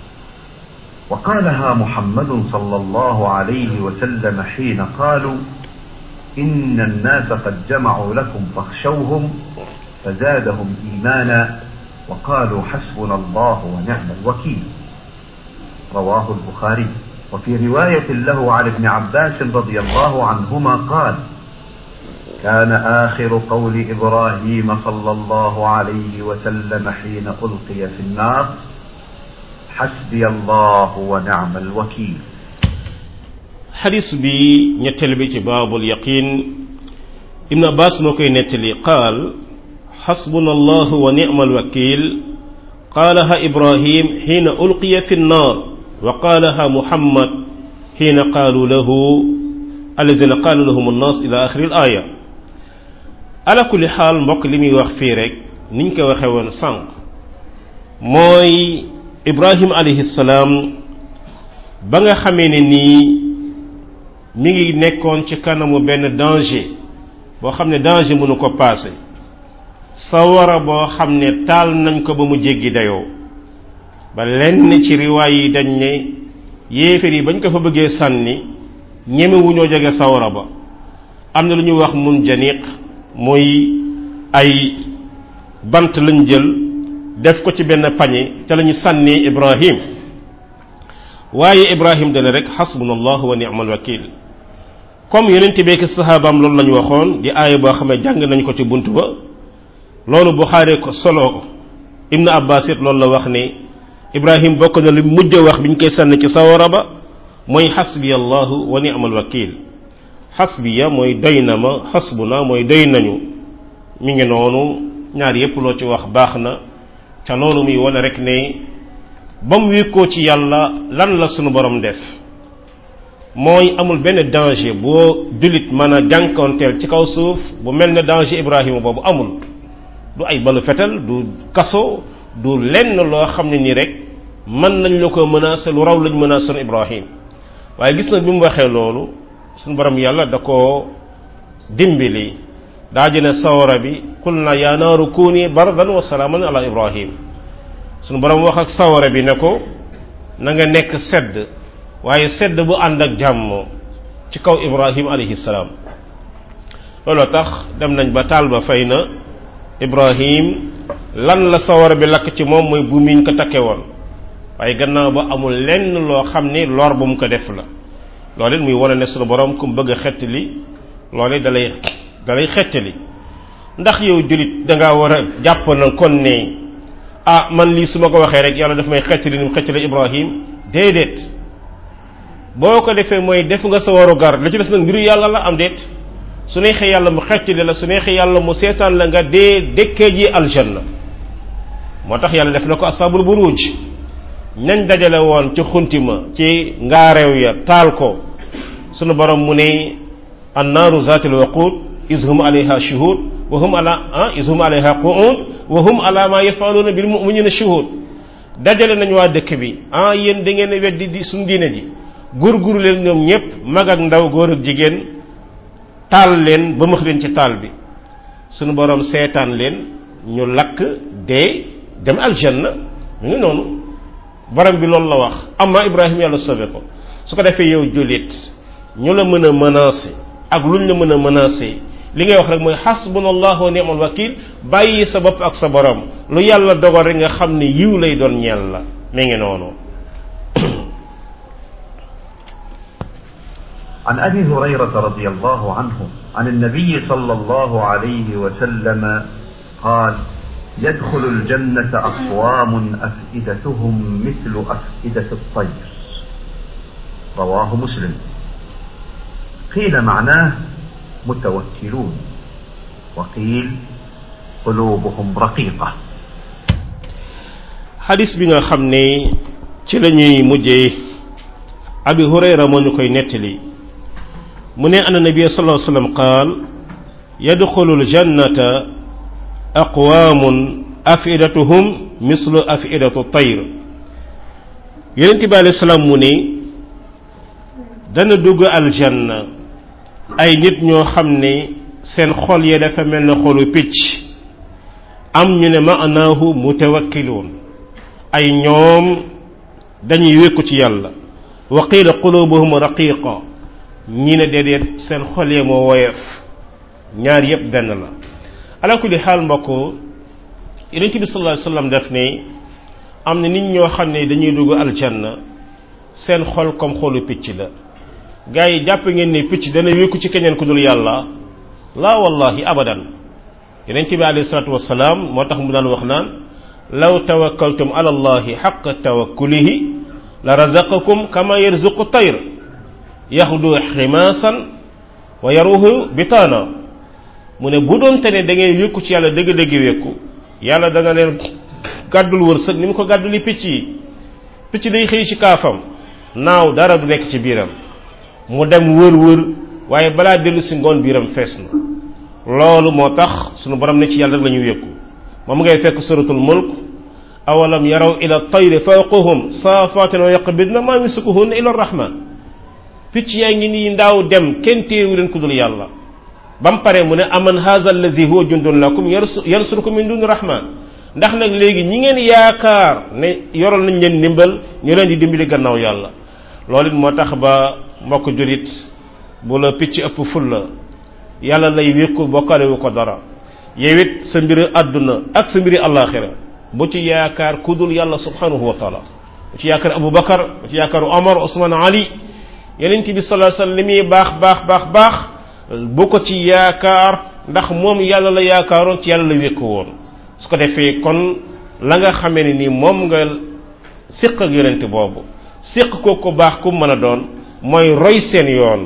وقالها محمد صلى الله عليه وسلم حين قالوا إن الناس قد جمعوا لكم فاخشوهم فزادهم إيمانا وقالوا حسبنا الله ونعم الوكيل رواه البخاري وفي رواية له عن ابن عباس رضي الله عنهما قال كان آخر قول إبراهيم صلى الله عليه وسلم حين ألقي في النار حسبي الله ونعم الوكيل xadis bi ñetteel bi ci baabul yaqin ibn abbas moo koy nettali qaal xasbuna allahu wa nicma alwakil qaalaha ibrahim xiina ulqiya fi nnaar wa qaalaha muhammad xiina qaalu lahu alladina qaalu lahum annas ila axiri al aya ala kulli xaal mbokk li muy wax fii rek niñ ko waxe woon sànq mooy ibrahim alayhi salaam ba nga xamee ne nii mi ngi nekkoon ci kanamu benn danger boo xam ne danger mënu ko paase sawara boo xam ne taal nañ ko ba mu jéggi dayoo ba lenn ci riwaay yi dañ ne yéeféer yi bañ ko fa bëggee sànni ñemewuñoo jege sawara ba am na lu ñuy wax mun janiq muy ay bant lañ jël def ko ci benn pañe ca lañu sànni ibrahim waaye ibrahim dana rek xasbunallahu wa ni'mal wakil comme yonent beeki saxaabaam loolu lañu waxoon di aaya boo xam ne jàng nañ ko ci bunt ba loolu buxaari ko solo ibnu abbas it loolu la wax ne ibrahim bokk na lu mujj wax bi ñu koy sànni ci sawara ba mooy xasbiya allahu wa ni'mal wakil xasbiya mooy doy na ma xasbuna mooy doy nañu mi ngi noonu ñaar yépp loo ci wax baax na ca loolu muy wane rek ne ba mu wékkoo ci yàlla lan la sunu borom def mooy amul benn danger boo jullit mën a jànkoonteel ci kaw suuf bu mel ne danger Ibrahima boobu amul du ay balu fetal du kaso du lenn loo xam ne nii rek mën nañ la ko menacer lu raw lañ menacer Ibrahim waaye gis na bi mu waxee loolu sunu borom yàlla da koo dimbali daa jëne sawara bi qul na yaa naaru kuuni bardan wa salaaman ala Ibrahim sunu borom wax ak sawara bi ne ko na nga nekk sedd waaye sedd bu ànd ak jàmm ci kaw ibrahim alayhi salaam looloo tax dem nañ ba taal ba fay na ibrahim lan la sawara bi lakk ci moom mooy bu miñ ko takke woon waaye gannaaw ba amul lenn loo xam ni lor bu mu ko def la loolu it muy wane ne sunu borom ku mu bëgg a xettali loolu it dalay dalay xettali ndax yow julit da ngaa war a jàpp na kon ne ah man lii su ma ko waxee rek yàlla daf may xettali ni mu xettali Ibrahim déedéet boo ko defee mooy def nga sa waru gar la ci des nag mbiru yàlla la am déet su neexee yàlla mu xettali la su neexee yàlla mu seetaan la nga dee dëkkee ji aljanna moo tax yàlla def na ko asabul buruj ñañ dajale woon ci xuntima ci ngaareew ya taal ko sunu borom mu ne annaaru zaatil waqud is hum alayha shuhud wa hum ala ah is hum alayha qu'ud wa hum ala ma yafaluuna bil mu'minina shuhud dajale nañ waa dëkk bi ah yéen da ngeen weddi di suñu diine ji gurguru leen ñoom ñëpp mag ak ndaw góor ak jigéen taal leen ba max leen ci taal bi sunu borom seetaan leen ñu lakk dee dem aljanna mu ngi noonu borom bi loolu la wax amma Ibrahima yàlla sauvé ko su ko defee yow jullit ñu la mën a menacer ak luñ la mën a menacer li ngay wax rek mooy hasbunallahu wa ni'mal wakil bàyyi sa bopp ak sa borom lu yàlla dogal rek nga xam ne yiw lay doon ñeel la mi ngi noonu عن أبي هريرة رضي الله عنه عن النبي صلى الله عليه وسلم قال يدخل الجنة أقوام أفئدتهم مثل أفئدة الطير رواه مسلم قيل معناه متوكلون وقيل قلوبهم رقيقة xadis bi nga xam ne ci la ñuy mujjee abi hurayra moo ñu koy nettali mu ne anna nabiya sallallahu alayhi wasallam qaal yadxulu aljannata aqwaamun afidatuhum mislu afidatu tayr yonente bi alayhi salaam mu ne dana dugg aljanna ay nit ñoo xam ne seen xol ya dafa mel ne xolu picc am ñu ne maanaahu mutawakkiluun ay ñoom dañuy wékku ci yàlla wa qiila qulubuhum raqiqa ñi ne déedéet seen xol ya moo woyof ñaar yépp benn la ala kulli xaal mbokk yonent bi sallallahu alayhi wasallam def ne am na nit ñoo xam ne dañuy dugg aljanna seen xol comme xolu picc la gaa yi jàpp ngeen ne picc dana wékku ci keneen ku dul yàlla laa wallahi abadan yonent bi alayhi salatu wasalaam moo tax mu daan wax naan law tawakkaltum ala allahi xaqa tawakkulihi la razaqakum kama yarzuqu tayr yaxdu ximaasan wa yaruhu bitaana mu ne bu doon te ne da ngay wékku ci yàlla dëgg-dëgg wékku yàlla dana leen gàddul wërsëg ni mu ko gàdduli picc yi picc day xëy ci kaafam naaw dara du nekk ci biiram mu dem wër wër waaye balaa dellu si ngoon biiram fees na loolu moo tax sunu borom ne ci yàlla rek la ñu wékku moom ngay fekk suratul mulk awalam yaraw ila tayri fawqahum saafatin wa yaqbidna ma yumsikuhunna illa arrahman picc yaa ngi nii ndaaw dem kenn téewu leen ku dul yàlla ba mu pare mu ne aman haza allazi huwa jundun lakum yansurukum min duni rahman ndax nag léegi ñi ngeen yaakaar ne yoral nañ leen ndimbal ñu leen di dimbali gannaaw yàlla loolu it moo tax ba mbokk julit bu la picc ëpp ful la yàlla lay wékku bokkale wu ko dara yow it sa mbiri àdduna ak sa mbiri àllaaxira bu ci yaakaar ku dul yàlla subhanahu wa taala bu ci yaakaar Abu Bakar bu ci yaakaar Omar Ousmane Ali yeneen bi sallallahu alayhi wasallam li muy baax baax baax baax bu ko ci yaakaar ndax moom yàlla la yaakaaroon ci yàlla la wékku woon su ko defee kon la nga xamee ne ni moom nga siq ak yonente boobu siq ko ko baax ku mën a doon mooy roy seen yoon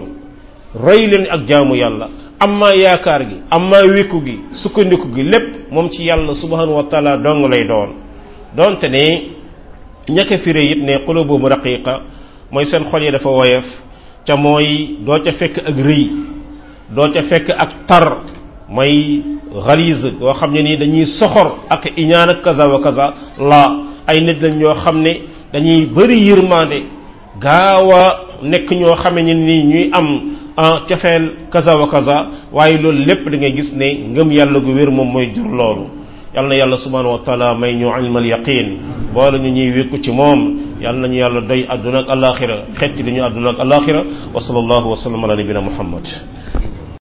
roy leen ak jaamu yàlla amma yaakaar gi amma wékku gi sukkandiku gi lépp moom ci yàlla subhanahu wa taala dong lay doon donte ne ñaka firé it ne qulubuhum raqiqa mooy seen xol yi dafa woyof ca mooy doo ca fekk ak rëy doo ca fekk ak tar mooy xalise yoo xam ne nii dañuy soxor ak iñaan ak kaza wa kaza la ay nit lañ ñoo xam ne dañuy bëri yërmande gaaw a nekk ñoo xam ne nii ñuy am cafeel kaza wa kaza waaye loolu lépp da ngay gis ne ngëm yàlla gu wér moom mooy jur loolu yal na yàlla subhanahu wa taala may ñu ilmal yaqin boole ñu ñuy wékku ci moom yal nañu yàlla doy àdduna ak alaxira xetti li ñu àdduna ak alaxira wa sallallahu wa sallam ala nabina muhammad